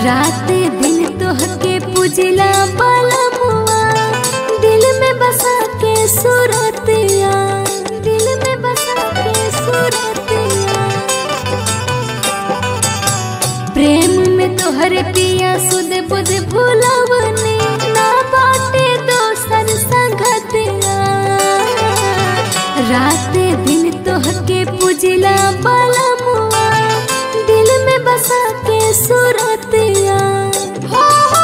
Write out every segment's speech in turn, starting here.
रात दिन तोहके पुजला बलमुआ दिल में बसा के सूरतिया दिल में बसा के सूरतिया प्रेम में तोहर पिया सुध बुध भूलवने ना बाटे दोसर संगतिया रात दिन तोहके पुजला बलमुआ दिल में बसा के सूरतिया हो, हो,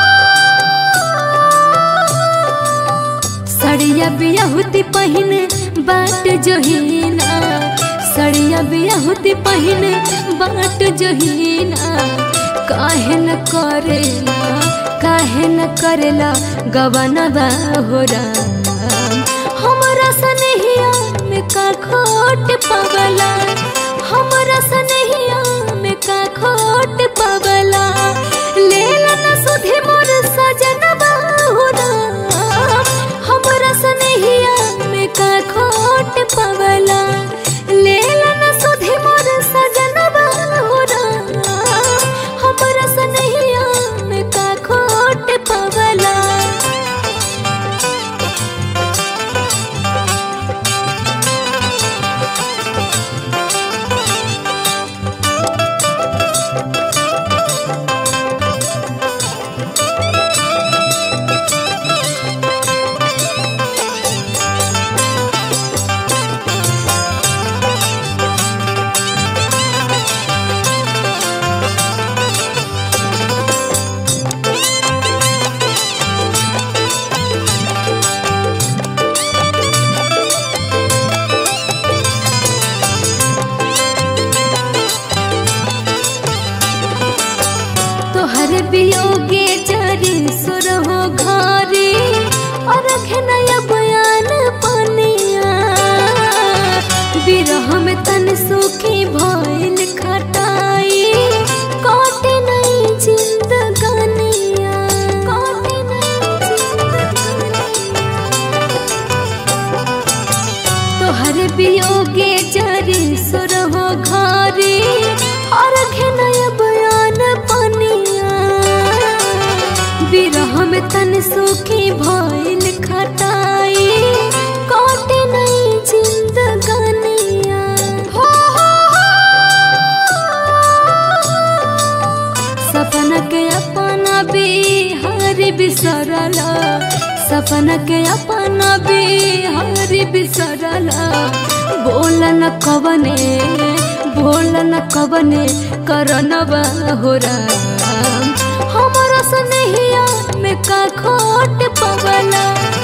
हो। सड़िया बियाहुती पहिन बाट जोहीना सड़िया बियाहुती पहिन बाट जोहीना काहे न करेला काहे न करेला गवनवा हो राम हमरा सनहिया में का खोट पगला हमरा सनहिया में का खोट पगला लेला न सुधे मोर सजनवा हो राम हमरा सनहिया में का खोट पगला लेला न सुधे मोर सजनवा हो राम हमरा सनहिया में का खोट पगला तोहर वियोगे जरी सुर हो घरे और नया बयान पनिया विरह में तन सुखी भइल खटाई काटे नहीं जिंदगानिया काटे नहीं जिंदगानिया तोहर वियोगे जरी सुर हो घरे और नया बयान पनिया विरह में तन सुखी भइल खटाई काटे नहीं जिंदगानिया हो, हो, हो। सपना के अपना बिहारी बिसरला सपना के अपना बिहारी बिसरला बोल न कवने बोल न कवने करनवा हो राम हमरा सनहिया में का खोट पवला